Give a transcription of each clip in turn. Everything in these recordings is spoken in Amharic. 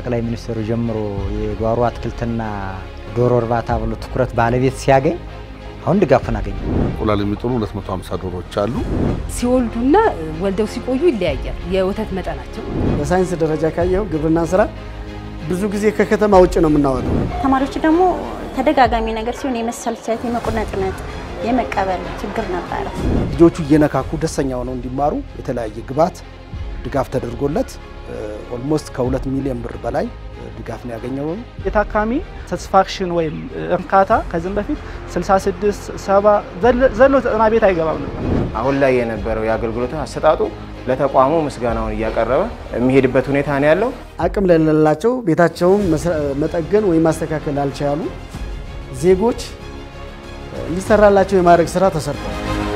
ጠቅላይ ሚኒስትሩ ጀምሮ የጓሮ አትክልትና ዶሮ እርባታ ብሎ ትኩረት ባለቤት ሲያገኝ አሁን ድጋፉን አገኘ። እንቁላል የሚጥሉ 250 ዶሮዎች አሉ። ሲወልዱና ወልደው ሲቆዩ ይለያያል የወተት መጠናቸው። በሳይንስ ደረጃ ካየው ግብርና ስራ ብዙ ጊዜ ከከተማ ውጭ ነው የምናወጣው። ተማሪዎች ደግሞ ተደጋጋሚ ነገር ሲሆን የመሰልቸት፣ የመቁነጥነጥ፣ የመቀበል ችግር ነበረ። ልጆቹ እየነካኩ ደስተኛ ሆነው እንዲማሩ የተለያየ ግብዓት ድጋፍ ተደርጎለት ኦልሞስት ከሁለት ሚሊዮን ብር በላይ ድጋፍ ነው ያገኘው። የታካሚ ሳቲስፋክሽን ወይም እርካታ ከዚህም በፊት 66 70 ዘሎ ዘጠና ቤት አይገባም ነበር። አሁን ላይ የነበረው የአገልግሎት አሰጣጡ ለተቋሙ ምስጋናውን እያቀረበ የሚሄድበት ሁኔታ ነው ያለው። አቅም ለሌላቸው ቤታቸውን መጠገን ወይም ማስተካከል ላልቻሉ ዜጎች እንዲሰራላቸው የማድረግ ስራ ተሰርቷል።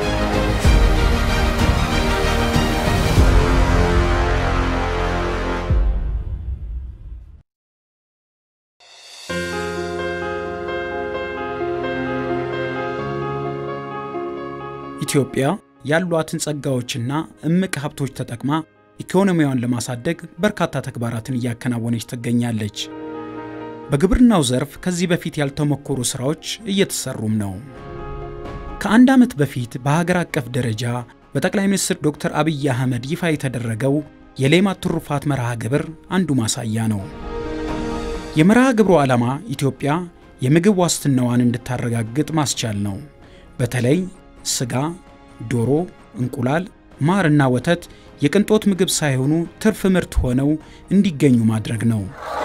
ኢትዮጵያ ያሏትን ጸጋዎችና እምቅ ሀብቶች ተጠቅማ ኢኮኖሚዋን ለማሳደግ በርካታ ተግባራትን እያከናወነች ትገኛለች። በግብርናው ዘርፍ ከዚህ በፊት ያልተሞከሩ ሥራዎች እየተሰሩም ነው። ከአንድ ዓመት በፊት በሀገር አቀፍ ደረጃ በጠቅላይ ሚኒስትር ዶክተር አብይ አህመድ ይፋ የተደረገው የሌማት ትሩፋት መርሃ ግብር አንዱ ማሳያ ነው። የመርሃ ግብሩ ዓላማ ኢትዮጵያ የምግብ ዋስትናዋን እንድታረጋግጥ ማስቻል ነው። በተለይ ስጋ፣ ዶሮ፣ እንቁላል፣ ማርና ወተት የቅንጦት ምግብ ሳይሆኑ ትርፍ ምርት ሆነው እንዲገኙ ማድረግ ነው።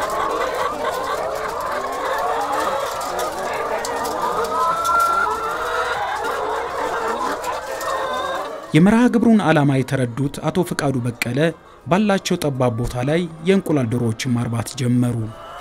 የመርሃ ግብሩን ዓላማ የተረዱት አቶ ፍቃዱ በቀለ ባላቸው ጠባብ ቦታ ላይ የእንቁላል ዶሮዎችን ማርባት ጀመሩ።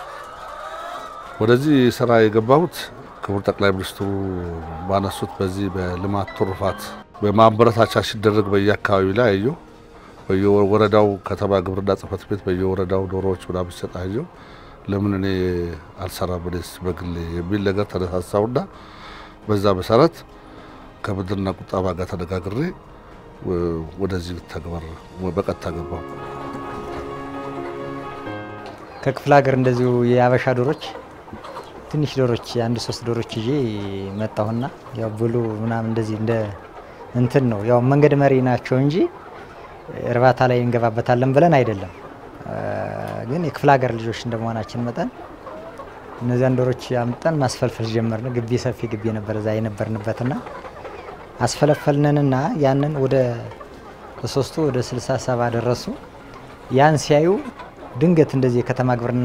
ወደዚህ ስራ የገባሁት ክቡር ጠቅላይ ሚኒስትሩ ባነሱት በዚህ በልማት ትሩፋት በማበረታቻ ሲደረግ በየአካባቢው ላይ አየሁ። በየወረዳው ከተማ ግብርና ጽሕፈት ቤት በየወረዳው ዶሮዎች ምናምን ሲሰጥ አየሁ። ለምን እኔ አልሰራም እኔስ በግሌ የሚል ነገር ተነሳሳውና በዛ መሰረት ከብድርና ቁጠባ ጋር ተነጋግሬ ወደዚህ ተግባር በቀጥታ ገባሁ። ከክፍለ ሀገር እንደዚሁ የአበሻ ዶሮች ትንሽ ዶሮች አንድ ሶስት ዶሮች ይዤ መጣሁና ያው ብሉ ምናምን እንደዚህ እንደ እንትን ነው ያው መንገድ መሪ ናቸው እንጂ እርባታ ላይ እንገባበታለን ብለን አይደለም። ግን የክፍለ ሀገር ልጆች እንደመሆናችን መጠን እነዚያን ዶሮች አምጠን ማስፈልፈል ጀመርን። ግቢ ሰፊ ግቢ ነበር እዛ የነበርንበትና አስፈለፈልንንና ያንን ወደ ሶስቱ ወደ ስልሳ ሰባ ደረሱ። ያን ሲያዩ ድንገት እንደዚህ የከተማ ግብርና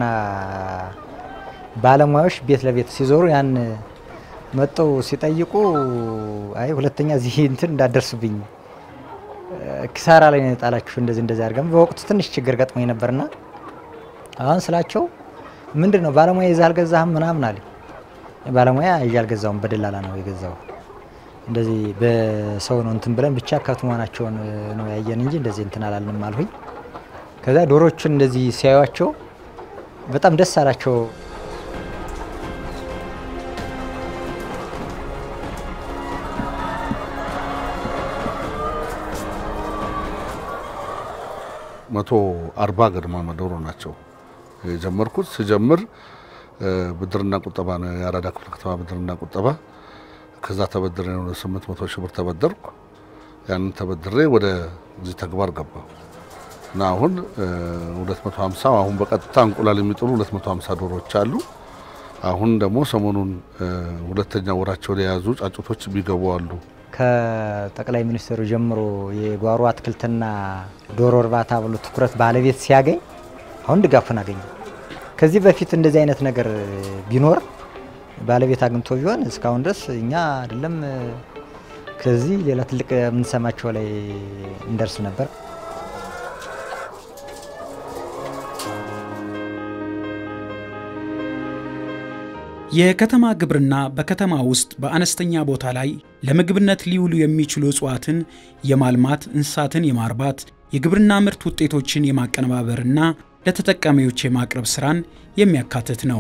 ባለሙያዎች ቤት ለቤት ሲዞሩ ያን መጠው ሲጠይቁ አይ ሁለተኛ እዚህ እንትን እንዳደርሱብኝ ኪሳራ ላይ ነው የጣላችሁ እንደዚህ እንደዚህ አድርገን በወቅቱ ትንሽ ችግር ገጥሞኝ ነበርና አሁን ስላቸው ምንድን ነው ባለሙያ ይዘህ አልገዛህም ምናምን አለኝ። ባለሙያ ይዤ አልገዛውም በደላላ ነው የገዛው። እንደዚህ በሰው ነው እንትን ብለን ብቻ ከብት መሆናቸውን ነው ያየን እንጂ እንደዚህ እንትን አላልንም አልሁኝ። ከዛ ዶሮቹን እንደዚህ ሲያዩቸው በጣም ደስ አላቸው። መቶ አርባ ገድማ ዶሮ ናቸው የጀመርኩት። ስጀምር ብድርና ቁጠባ ነው የአራዳ ክፍለ ከተማ ብድርና ቁጠባ ከዛ ተበድሬ ወደ 800 ሺህ ብር ተበደርኩ። ያንን ተበድሬ ወደዚህ ተግባር ገባሁ እና አሁን 250 አሁን በቀጥታ እንቁላል የሚጥሉ 250 ዶሮዎች አሉ። አሁን ደግሞ ሰሞኑን ሁለተኛ ወራቸውን የያዙ ጫጩቶች የሚገቡ አሉ። ከጠቅላይ ሚኒስትሩ ጀምሮ የጓሮ አትክልትና ዶሮ እርባታ ብሎ ትኩረት ባለቤት ሲያገኝ አሁን ድጋፉን አገኘ። ከዚህ በፊት እንደዚህ አይነት ነገር ቢኖር ባለቤት አግኝቶ ቢሆን እስካሁን ድረስ እኛ አይደለም ከዚህ ሌላ ትልቅ የምንሰማቸው ላይ እንደርስ ነበር። የከተማ ግብርና በከተማ ውስጥ በአነስተኛ ቦታ ላይ ለምግብነት ሊውሉ የሚችሉ እጽዋትን የማልማት እንስሳትን የማርባት የግብርና ምርት ውጤቶችን የማቀነባበርና ለተጠቃሚዎች የማቅረብ ሥራን የሚያካትት ነው።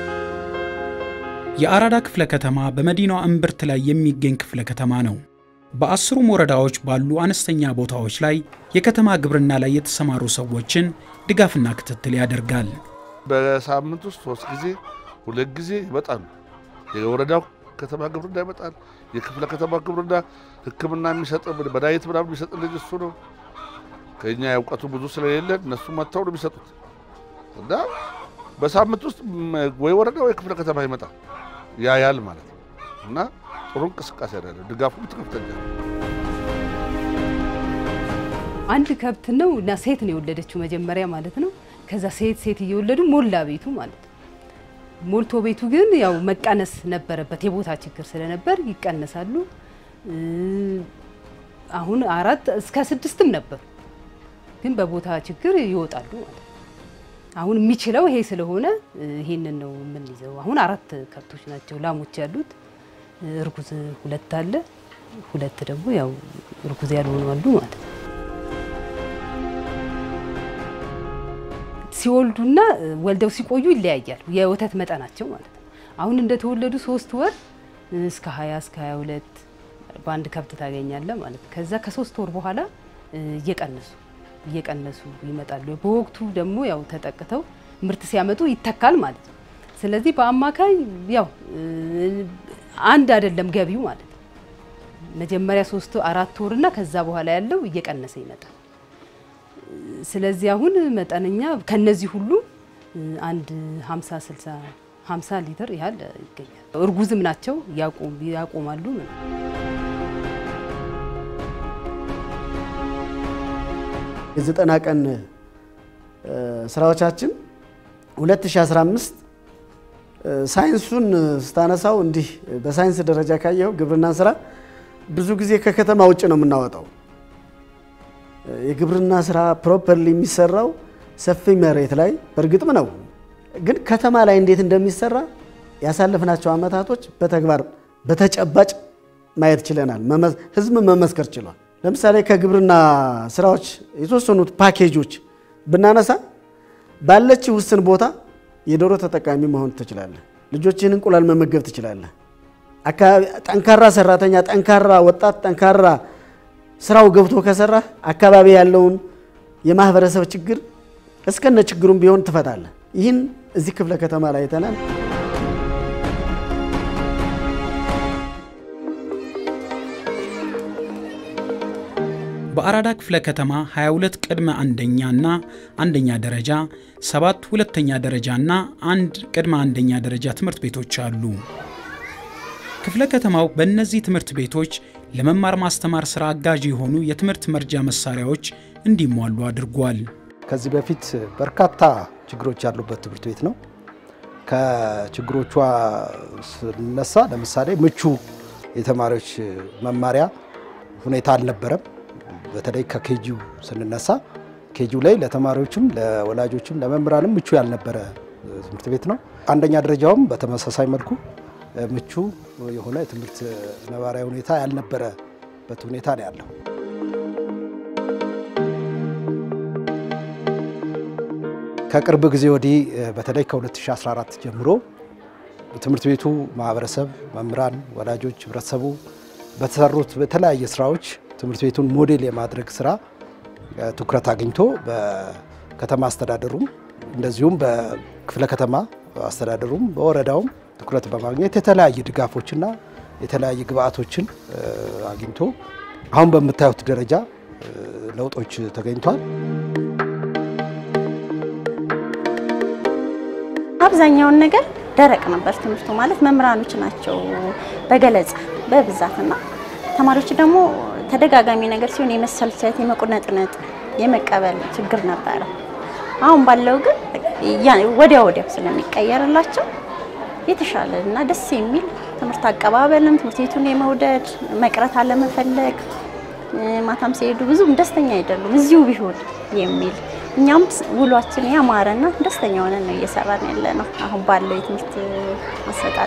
የአራዳ ክፍለ ከተማ በመዲናዋ እምብርት ላይ የሚገኝ ክፍለ ከተማ ነው። በአስሩም ወረዳዎች ባሉ አነስተኛ ቦታዎች ላይ የከተማ ግብርና ላይ የተሰማሩ ሰዎችን ድጋፍና ክትትል ያደርጋል። በሳምንት ውስጥ ሶስት ጊዜ ሁለት ጊዜ ይመጣሉ። የወረዳው ከተማ ግብርና ይመጣል። የክፍለ ከተማ ግብርና ሕክምና የሚሰጥ መድኃኒት ምናምን የሚሰጥ ልጅ እሱ ነው። ከኛ እውቀቱ ብዙ ስለሌለን እነሱ መጥተው ነው የሚሰጡት እና በሳምንት ውስጥ ወይ ወረዳ ወይ ክፍለ ከተማ ይመጣል ያያል ማለት ነው እና ጥሩ እንቅስቃሴ ያለ ድጋፉም ከፍተኛ ነው። አንድ ከብት ነው እና ሴት ነው የወለደችው መጀመሪያ ማለት ነው። ከዛ ሴት ሴት እየወለዱ ሞላ ቤቱ ማለት ነው። ሞልቶ ቤቱ ግን ያው መቀነስ ነበረበት፣ የቦታ ችግር ስለነበር ይቀነሳሉ። አሁን አራት እስከ ስድስትም ነበሩ፣ ግን በቦታ ችግር ይወጣሉ ማለት ነው። አሁን የሚችለው ይሄ ስለሆነ ይሄንን ነው የምንይዘው። አሁን አራት ከብቶች ናቸው ላሞች ያሉት፣ እርጉዝ ሁለት አለ፣ ሁለት ደግሞ ያው እርጉዝ ያልሆኑ አሉ ማለት ነው። ሲወልዱና ወልደው ሲቆዩ ይለያያሉ፣ የወተት መጠናቸው ማለት ነው። አሁን እንደተወለዱ ሶስት ወር እስከ 20 እስከ 22 በአንድ ከብት ታገኛለህ ማለት ነው። ከዛ ከሶስት ወር በኋላ እየቀነሱ እየቀነሱ ይመጣሉ። በወቅቱ ደግሞ ያው ተጠቅተው ምርት ሲያመጡ ይተካል ማለት ነው። ስለዚህ በአማካይ ያው አንድ አይደለም ገቢው ማለት ነው። መጀመሪያ ሶስት አራት ወርና ከዛ በኋላ ያለው እየቀነሰ ይመጣል። ስለዚህ አሁን መጠነኛ ከነዚህ ሁሉ አንድ 50 60 50 ሊትር ያህል ይገኛል። እርጉዝም ናቸው ያቆማሉ። የዘጠና ቀን ስራዎቻችን 2015 ሳይንሱን ስታነሳው እንዲህ በሳይንስ ደረጃ ካየው ግብርናን ስራ ብዙ ጊዜ ከከተማ ውጭ ነው የምናወጣው። የግብርና ስራ ፕሮፐርሊ የሚሰራው ሰፊ መሬት ላይ በእርግጥም ነው፣ ግን ከተማ ላይ እንዴት እንደሚሰራ ያሳለፍናቸው አመታቶች በተግባር በተጨባጭ ማየት ችለናል። ህዝብ መመስከር ችሏል። ለምሳሌ ከግብርና ስራዎች የተወሰኑት ፓኬጆች ብናነሳ ባለች ውስን ቦታ የዶሮ ተጠቃሚ መሆን ትችላለህ። ልጆችህን እንቁላል መመገብ ትችላለህ። ጠንካራ ሰራተኛ፣ ጠንካራ ወጣት፣ ጠንካራ ስራው ገብቶ ከሰራ አካባቢ ያለውን የማህበረሰብ ችግር እስከነ ችግሩም ቢሆን ትፈታለህ። ይህን እዚህ ክፍለ ከተማ ላይ አይተናል። በአራዳ ክፍለ ከተማ 22 ቅድመ አንደኛ እና አንደኛ ደረጃ፣ ሰባት ሁለተኛ ደረጃ እና አንድ ቅድመ አንደኛ ደረጃ ትምህርት ቤቶች አሉ። ክፍለ ከተማው በእነዚህ ትምህርት ቤቶች ለመማር ማስተማር ስራ አጋዥ የሆኑ የትምህርት መርጃ መሳሪያዎች እንዲሟሉ አድርጓል። ከዚህ በፊት በርካታ ችግሮች ያሉበት ትምህርት ቤት ነው። ከችግሮቿ ስነሳ ለምሳሌ ምቹ የተማሪዎች መማሪያ ሁኔታ አልነበረም። በተለይ ከኬጂው ስንነሳ ኬጂው ላይ ለተማሪዎችም ለወላጆችም ለመምህራንም ምቹ ያልነበረ ትምህርት ቤት ነው። አንደኛ ደረጃውም በተመሳሳይ መልኩ ምቹ የሆነ የትምህርት ነባራዊ ሁኔታ ያልነበረበት ሁኔታ ነው ያለው። ከቅርብ ጊዜ ወዲህ በተለይ ከ2014 ጀምሮ ትምህርት ቤቱ ማህበረሰብ፣ መምህራን፣ ወላጆች፣ ህብረተሰቡ በተሰሩት በተለያየ ስራዎች ትምህርት ቤቱን ሞዴል የማድረግ ስራ ትኩረት አግኝቶ በከተማ አስተዳደሩም እንደዚሁም በክፍለ ከተማ አስተዳደሩም በወረዳውም ትኩረት በማግኘት የተለያየ ድጋፎችና የተለያየ ግብአቶችን አግኝቶ አሁን በምታዩት ደረጃ ለውጦች ተገኝቷል። አብዛኛውን ነገር ደረቅ ነበር ትምህርቱ ማለት መምህራኖች ናቸው በገለጻ በብዛትና ተማሪዎች ደግሞ ተደጋጋሚ ነገር ሲሆን የመሰልቸት የመቁነጥነጥ የመቀበል ችግር ነበረ። አሁን ባለው ግን ወዲያ ወዲያው ስለሚቀየርላቸው የተሻለ እና ደስ የሚል ትምህርት አቀባበልም ትምህርት ቤቱን የመውደድ መቅረት አለመፈለግ ማታም ሲሄዱ ብዙም ደስተኛ አይደሉም እዚሁ ቢሆን የሚል እኛም ውሏችን ያማረና ደስተኛ ሆነን ነው እየሰራን ያለ ነው አሁን ባለው የትምህርት አሰጣጥ።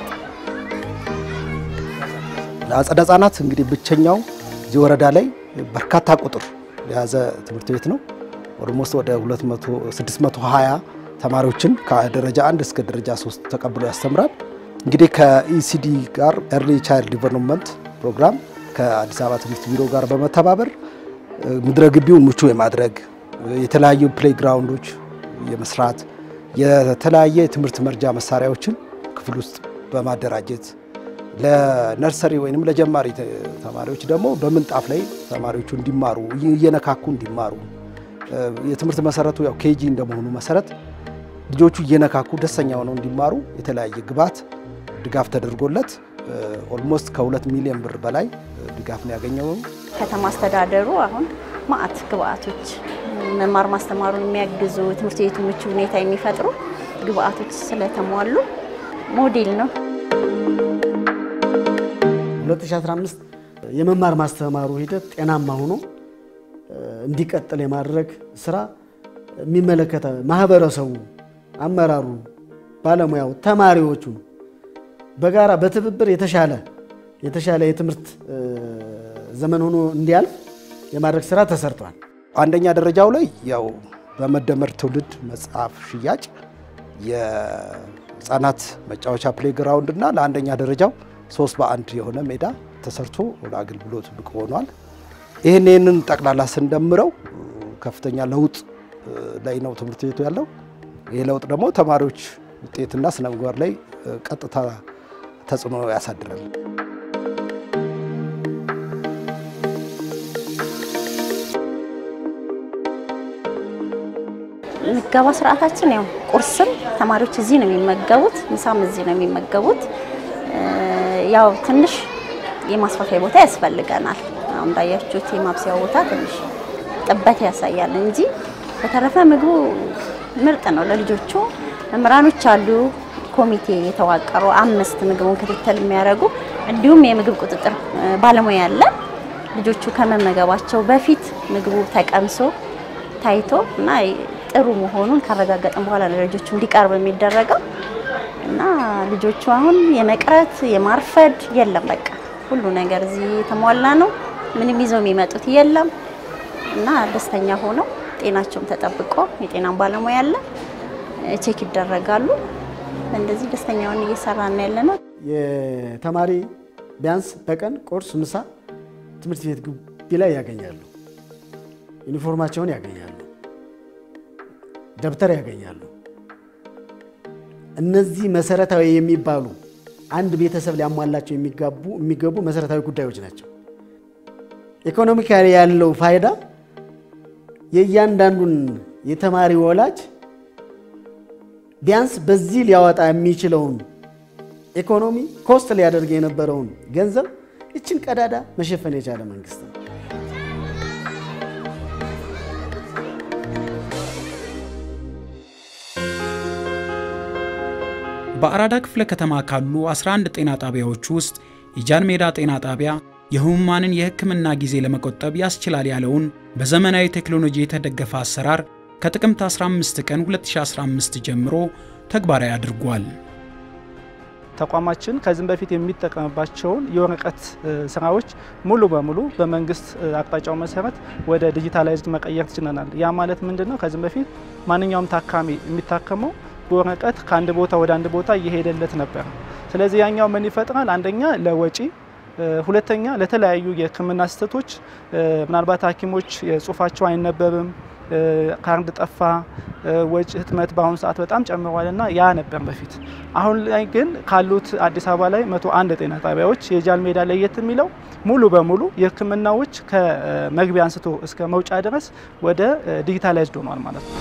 ለአጸደ ህጻናት እንግዲህ ብቸኛው እዚህ ወረዳ ላይ በርካታ ቁጥር የያዘ ትምህርት ቤት ነው። ኦልሞስት ወደ 620 ተማሪዎችን ከደረጃ አንድ እስከ ደረጃ ሶስት ተቀብሎ ያስተምራል። እንግዲህ ከኢሲዲ ጋር ኤርሊ ቻይልድ ዲቨሎፕመንት ፕሮግራም ከአዲስ አበባ ትምህርት ቢሮ ጋር በመተባበር ምድረ ግቢውን ምቹ የማድረግ የተለያዩ ፕሌይግራውንዶች የመስራት የተለያየ የትምህርት መርጃ መሳሪያዎችን ክፍል ውስጥ በማደራጀት ለነርሰሪ ወይም ለጀማሪ ተማሪዎች ደግሞ በምንጣፍ ላይ ተማሪዎቹ እንዲማሩ እየነካኩ እንዲማሩ የትምህርት መሰረቱ ያው ኬጂ እንደመሆኑ መሰረት ልጆቹ እየነካኩ ደስተኛ ሆነው እንዲማሩ የተለያየ ግብዓት ድጋፍ ተደርጎለት ኦልሞስት ከሁለት ሚሊዮን ብር በላይ ድጋፍ ነው ያገኘው። ከተማ አስተዳደሩ አሁን ማአት ግብአቶች መማር ማስተማሩን የሚያግዙ ትምህርት ቤቱ ምቹ ሁኔታ የሚፈጥሩ ግብአቶች ስለተሟሉ ሞዴል ነው። 2015 የመማር ማስተማሩ ሂደት ጤናማ ሆኖ እንዲቀጥል የማድረግ ስራ የሚመለከተ ማህበረሰቡ፣ አመራሩ፣ ባለሙያው፣ ተማሪዎቹ በጋራ በትብብር የተሻለ የተሻለ የትምህርት ዘመን ሆኖ እንዲያልፍ የማድረግ ስራ ተሰርቷል። አንደኛ ደረጃው ላይ ያው በመደመር ትውልድ መጽሐፍ ሽያጭ የህፃናት መጫወቻ ፕሌግራውንድ እና ለአንደኛ ደረጃው ሶስት በአንድ የሆነ ሜዳ ተሰርቶ ለአገልግሎት ብቅ ሆኗል። ይህን ይህንን ጠቅላላ ስንደምረው ከፍተኛ ለውጥ ላይ ነው ትምህርት ቤቱ ያለው። ይህ ለውጥ ደግሞ ተማሪዎች ውጤትና ስነ ምግባር ላይ ቀጥታ ተጽዕኖ ያሳድራል። ምገባ ስርዓታችን ያው ቁርስም ተማሪዎች እዚህ ነው የሚመገቡት፣ ምሳም እዚህ ነው የሚመገቡት። ያው ትንሽ የማስፋፊያ ቦታ ያስፈልገናል። አሁን እንዳያችሁት የማብሰያ ቦታ ትንሽ ጥበት ያሳያል እንጂ በተረፈ ምግቡ ምርጥ ነው። ለልጆቹ መምህራኖች አሉ፣ ኮሚቴ የተዋቀሩ አምስት ምግቡን ክትትል የሚያደርጉ እንዲሁም የምግብ ቁጥጥር ባለሙያ አለ። ልጆቹ ከመመገባቸው በፊት ምግቡ ተቀምሶ ታይቶ እና ጥሩ መሆኑን ካረጋገጥን በኋላ ለልጆቹ እንዲቀርብ የሚደረገው እና ልጆቹ አሁን የመቅረት የማርፈድ የለም። በቃ ሁሉ ነገር እዚህ የተሟላ ነው። ምንም ይዘው የሚመጡት የለም እና ደስተኛ ሆነው ጤናቸውም ተጠብቆ የጤናን ባለሙያ አለ ቼክ ይደረጋሉ። እንደዚህ ደስተኛውን እየሰራን ያለ ነው። የተማሪ ቢያንስ በቀን ቁርስ፣ ምሳ ትምህርት ቤት ግቢ ላይ ያገኛሉ። ዩኒፎርማቸውን ያገኛሉ። ደብተር ያገኛሉ። እነዚህ መሰረታዊ የሚባሉ አንድ ቤተሰብ ሊያሟላቸው የሚጋቡ የሚገቡ መሰረታዊ ጉዳዮች ናቸው። ኢኮኖሚካሊ ያለው ፋይዳ የእያንዳንዱን የተማሪ ወላጅ ቢያንስ በዚህ ሊያወጣ የሚችለውን ኢኮኖሚ ኮስት ሊያደርግ የነበረውን ገንዘብ ይችን ቀዳዳ መሸፈን የቻለ መንግስት ነው። በአራዳ ክፍለ ከተማ ካሉ 11 ጤና ጣቢያዎች ውስጥ የጃን ሜዳ ጤና ጣቢያ የህሙማንን የሕክምና ጊዜ ለመቆጠብ ያስችላል ያለውን በዘመናዊ ቴክኖሎጂ የተደገፈ አሰራር ከጥቅምት 15 ቀን 2015 ጀምሮ ተግባራዊ አድርጓል። ተቋማችን ከዚህም በፊት የሚጠቀምባቸውን የወረቀት ስራዎች ሙሉ በሙሉ በመንግስት አቅጣጫው መሰረት ወደ ዲጂታላይዝድ መቀየር ችለናል። ያ ማለት ምንድን ነው? ከዚህም በፊት ማንኛውም ታካሚ የሚታከመው በወረቀት ከአንድ ቦታ ወደ አንድ ቦታ እየሄደለት ነበር። ስለዚህ ያኛው ምን ይፈጥራል? አንደኛ ለወጪ ሁለተኛ ለተለያዩ የህክምና ስህተቶች ምናልባት ሐኪሞች የጽሁፋቸው አይነበብም፣ ካርድ ጠፋ፣ ወጪ ህትመት በአሁኑ ሰዓት በጣም ጨምሯል እና ያ ነበር በፊት። አሁን ላይ ግን ካሉት አዲስ አበባ ላይ መቶ አንድ ጤና ጣቢያዎች የጃን ሜዳ ለየት የሚለው ሙሉ በሙሉ የህክምናዎች ከመግቢያ አንስቶ እስከ መውጫ ድረስ ወደ ዲጂታላይዝድ ሆኗል ማለት ነው።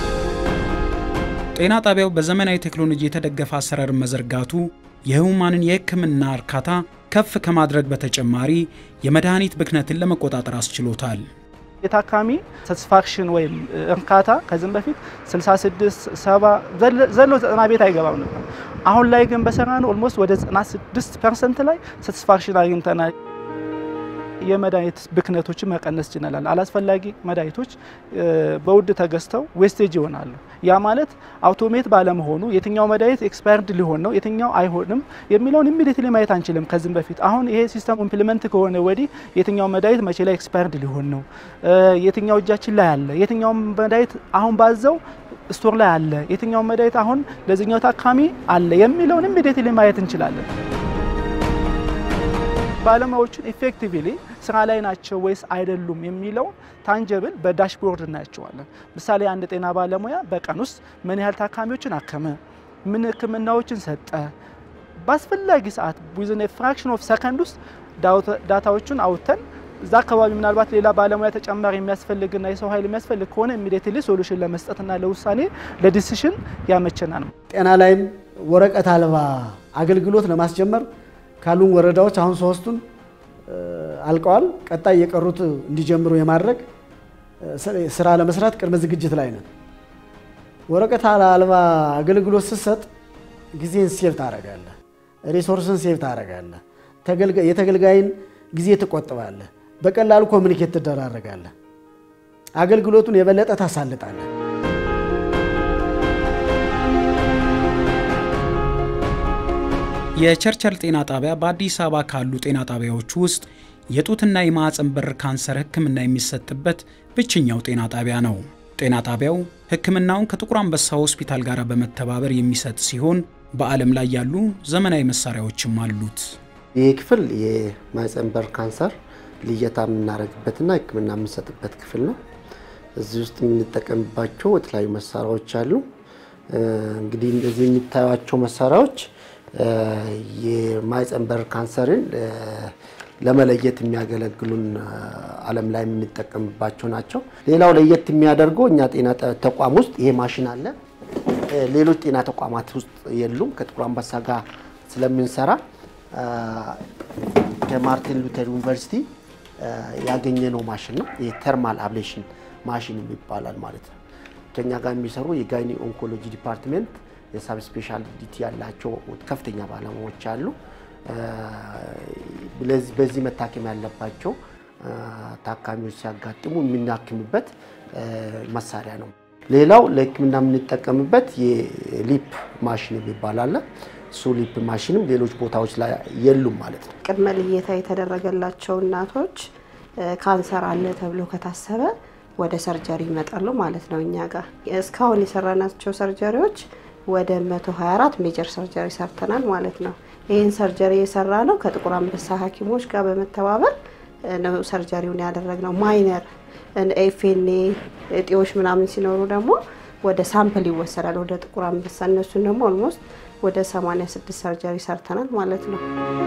ጤና ጣቢያው በዘመናዊ ቴክኖሎጂ የተደገፈ አሰራርን መዘርጋቱ የህሙማንን የህክምና እርካታ ከፍ ከማድረግ በተጨማሪ የመድኃኒት ብክነትን ለመቆጣጠር አስችሎታል። የታካሚ ሳቲስፋክሽን ወይም እርካታ ከዚህም በፊት 66 70 ዘሎ 90 ቤት አይገባም ነበር። አሁን ላይ ግን በሰራነው ኦልሞስት ወደ 96 ፐርሰንት ላይ ሳቲስፋክሽን አግኝተናል። የመድኃኒት ብክነቶችን መቀነስ ችለናል። አላስፈላጊ መድኃኒቶች በውድ ተገዝተው ዌስቴጅ ይሆናሉ። ያ ማለት አውቶሜት ባለመሆኑ የትኛው መድኃኒት ኤክስፓየርድ ሊሆን ነው የትኛው አይሆንም የሚለውን ኢሚዲየትሊ ማየት አንችልም። ከዚህም በፊት አሁን ይሄ ሲስተም ኢምፕሊመንት ከሆነ ወዲህ የትኛው መድኃኒት መቼ ላይ ኤክስፓየርድ ሊሆን ነው፣ የትኛው እጃችን ላይ አለ፣ የትኛው መድኃኒት አሁን ባዘው ስቶር ላይ አለ፣ የትኛው መድኃኒት አሁን ለዚህኛው ታካሚ አለ የሚለውን ኢሚዲየትሊ ማየት እንችላለን። ባለሙያዎቹን ኢፌክቲቭሊ ስራ ላይ ናቸው ወይስ አይደሉም የሚለውን ታንጀብል በዳሽቦርድ እናያቸዋለን። ምሳሌ አንድ ጤና ባለሙያ በቀን ውስጥ ምን ያህል ታካሚዎችን አከመ፣ ምን ህክምናዎችን ሰጠ፣ በአስፈላጊ ሰዓት ዊዝን ፍራክሽን ኦፍ ሰከንድ ውስጥ ዳታዎቹን አውጥተን እዛ አካባቢ ምናልባት ሌላ ባለሙያ ተጨማሪ የሚያስፈልግና የሰው ኃይል የሚያስፈልግ ከሆነ ኢሚዲየትሊ ሶሉሽን ለመስጠትና ለውሳኔ ለዲሲሽን ያመቸናል። ጤና ላይም ወረቀት አልባ አገልግሎት ለማስጀመር ካሉን ወረዳዎች አሁን ሶስቱን አልቀዋል። ቀጣይ የቀሩት እንዲጀምሩ የማድረግ ስራ ለመስራት ቅድመ ዝግጅት ላይ ነን። ወረቀት አልባ አገልግሎት ስትሰጥ ጊዜን ሴቭ ታደርጋለህ፣ ሪሶርስን ሴቭ ታደርጋለህ፣ የተገልጋይን ጊዜ ትቆጥባለህ፣ በቀላሉ ኮሚኒኬት ትደራረጋለህ፣ አገልግሎቱን የበለጠ ታሳልጣለህ። የቸርቸል ጤና ጣቢያ በአዲስ አበባ ካሉ ጤና ጣቢያዎች ውስጥ የጡትና የማዕፀን በር ካንሰር ሕክምና የሚሰጥበት ብቸኛው ጤና ጣቢያ ነው። ጤና ጣቢያው ሕክምናውን ከጥቁር አንበሳ ሆስፒታል ጋር በመተባበር የሚሰጥ ሲሆን በዓለም ላይ ያሉ ዘመናዊ መሳሪያዎችም አሉት። ይህ ክፍል የማህፀን በር ካንሰር ልየታ የምናደርግበትና ህክምና የምንሰጥበት ክፍል ነው። እዚህ ውስጥ የምንጠቀምባቸው የተለያዩ መሳሪያዎች አሉ። እንግዲህ እንደዚህ የሚታዩቸው መሳሪያዎች የማህፀን በር ካንሰርን ለመለየት የሚያገለግሉን ዓለም ላይ የምንጠቀምባቸው ናቸው። ሌላው ለየት የሚያደርገው እኛ ጤና ተቋም ውስጥ ይሄ ማሽን አለ። ሌሎች ጤና ተቋማት ውስጥ የሉም። ከጥቁር አንበሳ ጋር ስለምንሰራ ከማርቲን ሉተር ዩኒቨርሲቲ ያገኘነው ማሽን ነው። የተርማል አብሌሽን ማሽን ይባላል ማለት ነው። ከኛ ጋር የሚሰሩ የጋይኒ ኦንኮሎጂ ዲፓርትሜንት የሳብ ስፔሻሊቲ ያላቸው ከፍተኛ ባለሙያዎች አሉ። በዚህ መታከም ያለባቸው ታካሚዎች ሲያጋጥሙ የምናክምበት መሳሪያ ነው። ሌላው ለሕክምና የምንጠቀምበት የሊፕ ማሽን የሚባል አለ። እሱ ሊፕ ማሽንም ሌሎች ቦታዎች ላይ የሉም ማለት ነው። ቅድመ ልየታ የተደረገላቸው እናቶች ካንሰር አለ ተብሎ ከታሰበ ወደ ሰርጀሪ ይመጣሉ ማለት ነው። እኛ ጋር እስካሁን የሰራናቸው ሰርጀሪዎች ወደ 124 ሜጀር ሰርጀሪ ሰርተናል ማለት ነው። ይህን ሰርጀሪ የሰራ ነው ከጥቁር አንበሳ ሐኪሞች ጋር በመተባበር ነው ሰርጀሪውን ያደረግነው። ማይነር ኤፍኤንኤ እጢዎች ምናምን ሲኖሩ ደግሞ ወደ ሳምፕል ይወሰዳል ወደ ጥቁር አንበሳ። እነሱን ደግሞ ኦልሞስት ወደ 86 ሰርጀሪ ሰርተናል ማለት ነው።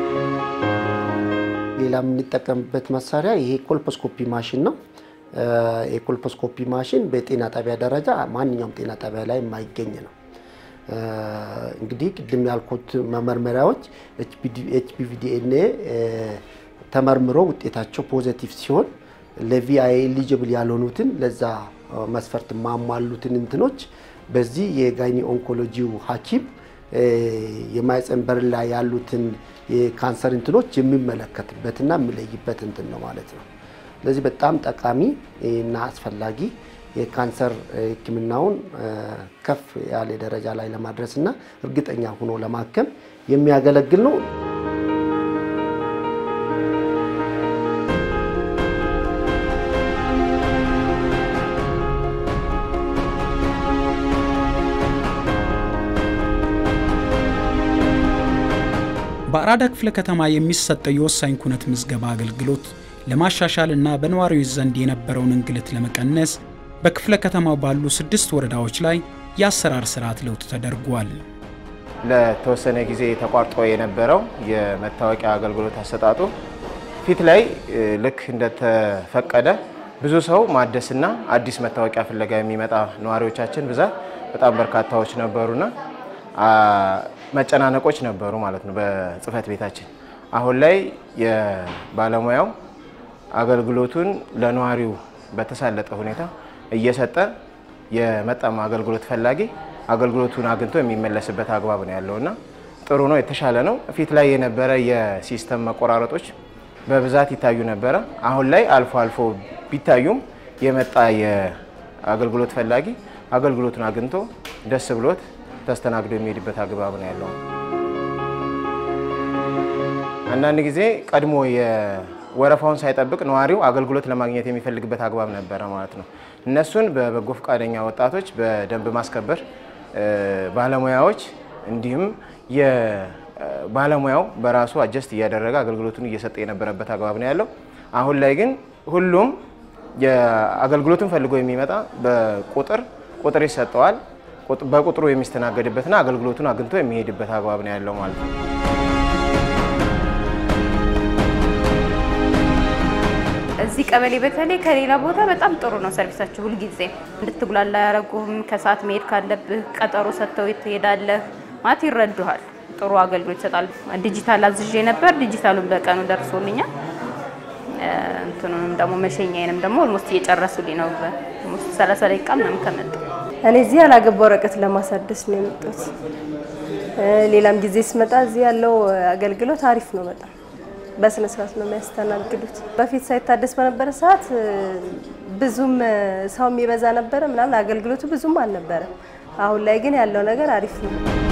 ሌላ የምንጠቀምበት መሳሪያ ይሄ ኮልፖስኮፒ ማሽን ነው። የኮልፖስኮፒ ማሽን በጤና ጣቢያ ደረጃ ማንኛውም ጤና ጣቢያ ላይ የማይገኝ ነው። እንግዲህ ቅድም ያልኩት መመርመሪያዎች ኤችፒቪ ዲኤንኤ ተመርምሮ ውጤታቸው ፖዘቲቭ ሲሆን ለቪአይ ኤሊጅብል ያልሆኑትን ለዛ መስፈርት ማሟሉትን እንትኖች በዚህ የጋይኒ ኦንኮሎጂው ሐኪም የማህፀን በር ላይ ያሉትን የካንሰር እንትኖች የሚመለከትበትና የሚለይበት እንትን ነው ማለት ነው። ስለዚህ በጣም ጠቃሚ እና አስፈላጊ የካንሰር ሕክምናውን ከፍ ያለ ደረጃ ላይ ለማድረስ እና እርግጠኛ ሆኖ ለማከም የሚያገለግል ነው። በአራዳ ክፍለ ከተማ የሚሰጠው የወሳኝ ኩነት ምዝገባ አገልግሎት ለማሻሻል እና በነዋሪዎች ዘንድ የነበረውን እንግልት ለመቀነስ በክፍለ ከተማው ባሉ ስድስት ወረዳዎች ላይ የአሰራር ስርዓት ለውጥ ተደርጓል። ለተወሰነ ጊዜ ተቋርጦ የነበረው የመታወቂያ አገልግሎት አሰጣጡ ፊት ላይ ልክ እንደተፈቀደ ብዙ ሰው ማደስና አዲስ መታወቂያ ፍለጋ የሚመጣ ነዋሪዎቻችን ብዛት በጣም በርካታዎች ነበሩና መጨናነቆች ነበሩ ማለት ነው በጽህፈት ቤታችን። አሁን ላይ የባለሙያው አገልግሎቱን ለነዋሪው በተሳለጠ ሁኔታ እየሰጠ የመጣም አገልግሎት ፈላጊ አገልግሎቱን አግኝቶ የሚመለስበት አግባብ ነው ያለውና ጥሩ ነው፣ የተሻለ ነው። ፊት ላይ የነበረ የሲስተም መቆራረጦች በብዛት ይታዩ ነበረ። አሁን ላይ አልፎ አልፎ ቢታዩም የመጣ የአገልግሎት ፈላጊ አገልግሎቱን አግኝቶ ደስ ብሎት ተስተናግዶ የሚሄድበት አግባብ ነው ያለው። አንዳንድ ጊዜ ቀድሞ ወረፋውን ሳይጠብቅ ነዋሪው አገልግሎት ለማግኘት የሚፈልግበት አግባብ ነበረ ማለት ነው። እነሱን በበጎ ፈቃደኛ ወጣቶች፣ በደንብ ማስከበር ባለሙያዎች እንዲሁም ባለሙያው በራሱ አጀስት እያደረገ አገልግሎቱን እየሰጠ የነበረበት አግባብ ነው ያለው። አሁን ላይ ግን ሁሉም የአገልግሎቱን ፈልጎ የሚመጣ በቁጥር ቁጥር ይሰጠዋል። በቁጥሩ የሚስተናገድበትና አገልግሎቱን አግኝቶ የሚሄድበት አግባብ ነው ያለው ማለት ነው። እዚህ ቀበሌ በተለይ ከሌላ ቦታ በጣም ጥሩ ነው ሰርቪሳችሁ። ሁልጊዜ እንድትጉላላ አያረጉህም። ከሰዓት መሄድ ካለብህ ቀጠሮ ሰጥተው ትሄዳለህ ማለት ይረዱሃል። ጥሩ አገልግሎት ይሰጣል። ዲጂታል አዝዤ ነበር። ዲጂታሉን በቀኑ ደርሶልኛል። እንትኑንም ደግሞ መሸኛዬንም ደግሞ ኦልሞስት እየጨረሱልኝ ነው። ኦልሞስት 30 ደቂቃ ምናምን ከመጣ እኔ እዚህ ያላገባ ወረቀት ለማሳደስ ነው የመጣሁት። ሌላም ጊዜ ስመጣ እዚህ ያለው አገልግሎት አሪፍ ነው በጣም በስነ ስርዓት ነው የሚያስተናግዱት። በፊት ሳይታደስ በነበረ ሰዓት ብዙም ሰው የሚበዛ ነበረ ምናምን አገልግሎቱ ብዙም አልነበረም። አሁን ላይ ግን ያለው ነገር አሪፍ ነው።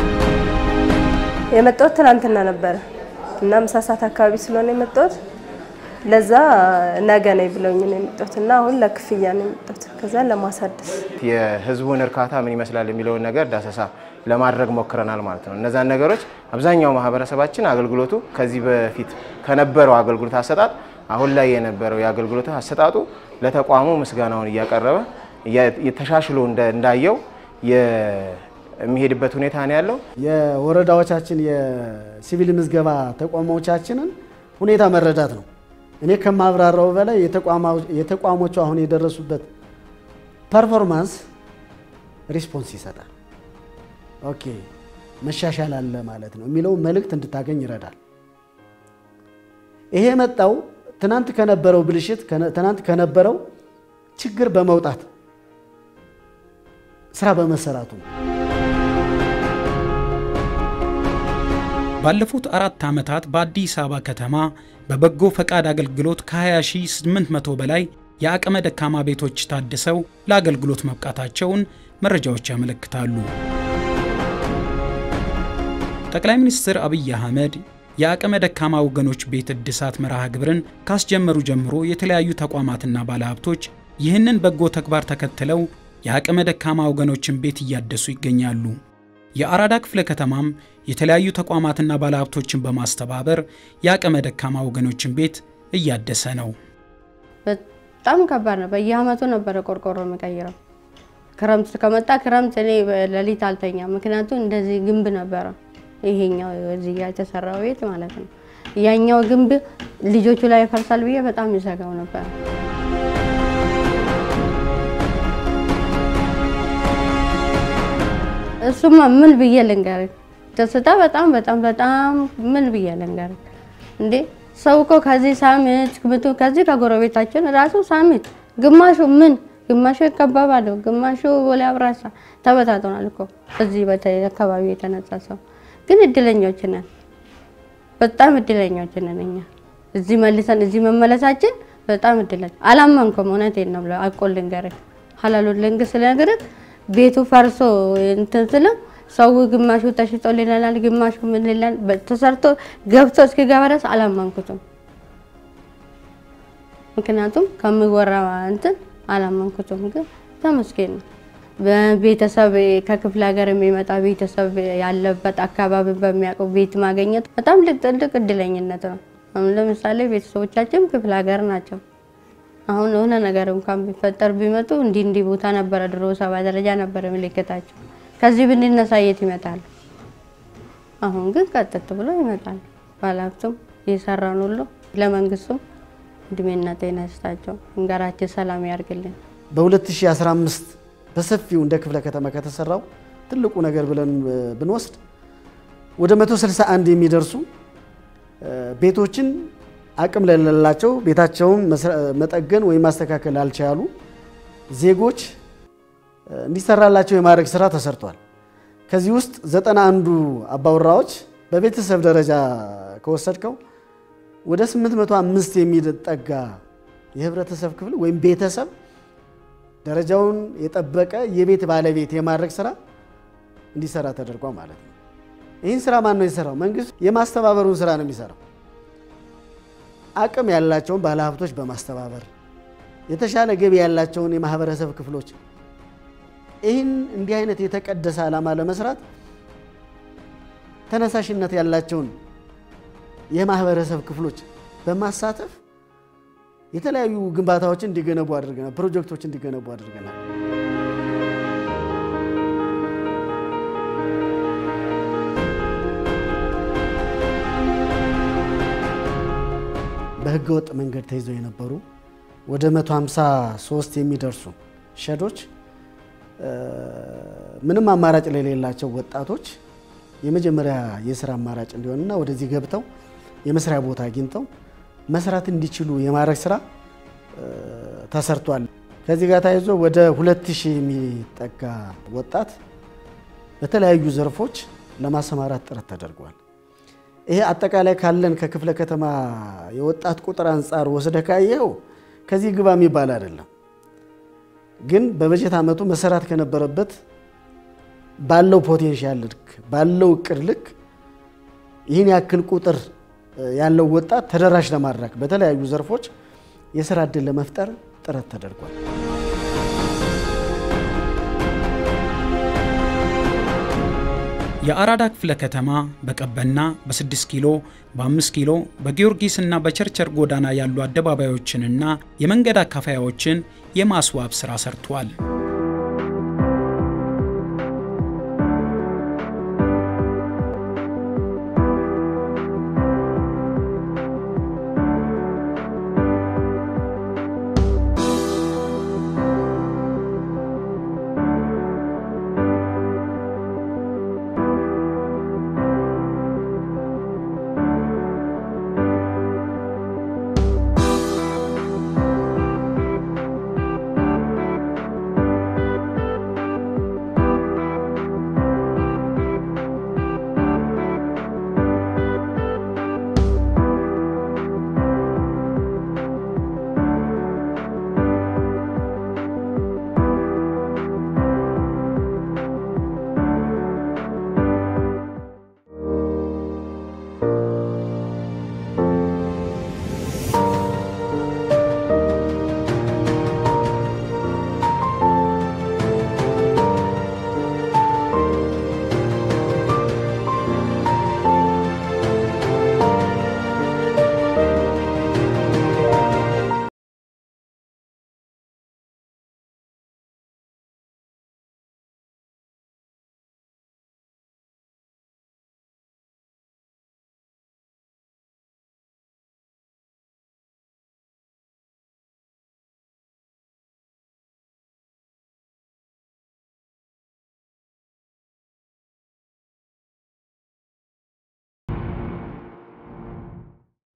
የመጣሁት ትናንትና ነበረ እና ምሳ ሰዓት አካባቢ ስለሆነ የመጣሁት ለዛ ነገ ነኝ ብለውኝ ነው የመጣሁት እና አሁን ለክፍያ ነው የመጣሁት ከዛ ለማሳደስ የህዝቡን እርካታ ምን ይመስላል የሚለውን ነገር ዳሰሳ ለማድረግ ሞክረናል ማለት ነው። እነዛን ነገሮች አብዛኛው ማህበረሰባችን አገልግሎቱ ከዚህ በፊት ከነበረው አገልግሎት አሰጣጥ አሁን ላይ የነበረው የአገልግሎት አሰጣጡ ለተቋሙ ምስጋናውን እያቀረበ ተሻሽሎ እንዳየው የሚሄድበት ሁኔታ ነው ያለው። የወረዳዎቻችን የሲቪል ምዝገባ ተቋሞቻችንን ሁኔታ መረዳት ነው። እኔ ከማብራራው በላይ የተቋሞቹ አሁን የደረሱበት ፐርፎርማንስ ሪስፖንስ ይሰጣል። ኦኬ መሻሻል አለ ማለት ነው የሚለው መልእክት እንድታገኝ ይረዳል። ይሄ የመጣው ትናንት ከነበረው ብልሽት፣ ትናንት ከነበረው ችግር በመውጣት ስራ በመሰራቱ ነው። ባለፉት አራት ዓመታት በአዲስ አበባ ከተማ በበጎ ፈቃድ አገልግሎት ከ20800 በላይ የአቅመ ደካማ ቤቶች ታድሰው ለአገልግሎት መብቃታቸውን መረጃዎች ያመለክታሉ። ጠቅላይ ሚኒስትር አብይ አህመድ የአቅመ ደካማ ወገኖች ቤት እድሳት መርሃ ግብርን ካስጀመሩ ጀምሮ የተለያዩ ተቋማትና ባለሀብቶች ይህንን በጎ ተግባር ተከትለው የአቅመ ደካማ ወገኖችን ቤት እያደሱ ይገኛሉ። የአራዳ ክፍለ ከተማም የተለያዩ ተቋማትና ባለሀብቶችን በማስተባበር የአቅመ ደካማ ወገኖችን ቤት እያደሰ ነው። በጣም ከባድ ነው። በየአመቱ ነበረ ቆርቆሮ የምቀይረው። ክረምት ከመጣ ክረምት እኔ ሌሊት አልተኛ፣ ምክንያቱም እንደዚህ ግንብ ነበረ ይሄኛው እዚህ ጋር የተሰራው ቤት ማለት ነው። ያኛው ግንብ ልጆቹ ላይ ይፈርሳል ብዬ በጣም ይሰጋው ነበር። እሱማ ምን ብዬ ልንገርህ፣ ደስታ በጣም በጣም በጣም ምን ብዬ ልንገርህ እንዴ! ሰው እኮ ከዚህ ሳምንት ምቱ ከዚህ ከጎረቤታችን ራሱ ሳምንት ግማሹ ምን ግማሹ ይከበባሉ፣ ግማሹ ቦሌ አብራሳ ተበታትኗል እኮ እዚህ በተለይ አካባቢ የተነሳ ሰው ግን እድለኞች ነን፣ በጣም እድለኞች ነን እኛ እዚህ መልሰን እዚህ መመለሳችን በጣም እድለኛ። አላመንኩም፣ እውነቴን ነው ብለው አቆ ልንገርህ ሀላሉ ልንግ ስለነገርህ ቤቱ ፈርሶ እንትን ስለው ሰው ግማሹ ተሽጦ ሊለናል፣ ግማሹ ምን ሊለን ተሰርቶ ገብቶ እስኪገባ ድረስ አላመንኩትም። ምክንያቱም ከምወራ እንትን አላመንኩትም። ግን ተመስገን ነው። በቤተሰብ ከክፍለ ሀገር የሚመጣ ቤተሰብ ያለበት አካባቢ በሚያውቀው ቤት ማግኘት በጣም ትልቅ እድለኝነት ነው። አሁን ለምሳሌ ቤተሰቦቻችን ክፍለ ሀገር ናቸው። አሁን የሆነ ነገር እንኳን ቢፈጠር ቢመጡ እንዲህ እንዲህ ቦታ ነበረ ድሮ ሰባ ደረጃ ነበረ ምልክታቸው። ከዚህ ብንነሳ የት ይመጣሉ? አሁን ግን ቀጥት ብሎ ይመጣሉ። ባለሀብቱም የሰራን ሁሉ ለመንግስቱም እድሜና ጤና ይስጣቸው፣ እንገራችን ሰላም ያርግልን። በ2015 በሰፊው እንደ ክፍለ ከተማ ከተሰራው ትልቁ ነገር ብለን ብንወስድ ወደ 161 የሚደርሱ ቤቶችን አቅም ለሌላቸው ቤታቸውን መጠገን ወይም ማስተካከል ላልቻሉ ዜጎች እንዲሰራላቸው የማድረግ ስራ ተሰርቷል። ከዚህ ውስጥ ዘጠና አንዱ አባወራዎች በቤተሰብ ደረጃ ከወሰድከው ወደ 805 የሚጠጋ የህብረተሰብ ክፍል ወይም ቤተሰብ ደረጃውን የጠበቀ የቤት ባለቤት የማድረግ ስራ እንዲሰራ ተደርጓል ማለት ነው። ይህን ስራ ማን ነው የሰራው? መንግስት የማስተባበሩን ስራ ነው የሚሰራው። አቅም ያላቸውን ባለሀብቶች በማስተባበር የተሻለ ገቢ ያላቸውን የማህበረሰብ ክፍሎች ይህን እንዲህ አይነት የተቀደሰ ዓላማ ለመስራት ተነሳሽነት ያላቸውን የማህበረሰብ ክፍሎች በማሳተፍ የተለያዩ ግንባታዎችን እንዲገነቡ አድርገናል። ፕሮጀክቶች እንዲገነቡ አድርገናል። በህገ ወጥ መንገድ ተይዘው የነበሩ ወደ 153 የሚደርሱ ሸዶች ምንም አማራጭ ለሌላቸው ወጣቶች የመጀመሪያ የስራ አማራጭ እንዲሆንና ወደዚህ ገብተው የመስሪያ ቦታ አግኝተው መስራት እንዲችሉ የማድረግ ስራ ተሰርቷል። ከዚህ ጋር ተያይዞ ወደ 2000 የሚጠጋ ወጣት በተለያዩ ዘርፎች ለማሰማራት ጥረት ተደርጓል። ይሄ አጠቃላይ ካለን ከክፍለ ከተማ የወጣት ቁጥር አንጻር ወስደ ካየው ከዚህ ግባ የሚባል አይደለም። ግን በበጀት ዓመቱ መሰራት ከነበረበት ባለው ፖቴንሻል ልክ ባለው እቅድ ልክ ይህን ያክል ቁጥር ያለው ወጣት ተደራሽ ለማድረግ በተለያዩ ዘርፎች የስራ እድል ለመፍጠር ጥረት ተደርጓል። የአራዳ ክፍለ ከተማ በቀበና በ6 ኪሎ በ5 ኪሎ በጊዮርጊስና በቸርቸር ጎዳና ያሉ አደባባዮችንና የመንገድ አካፋያዎችን የማስዋብ ሥራ ሰርቷል።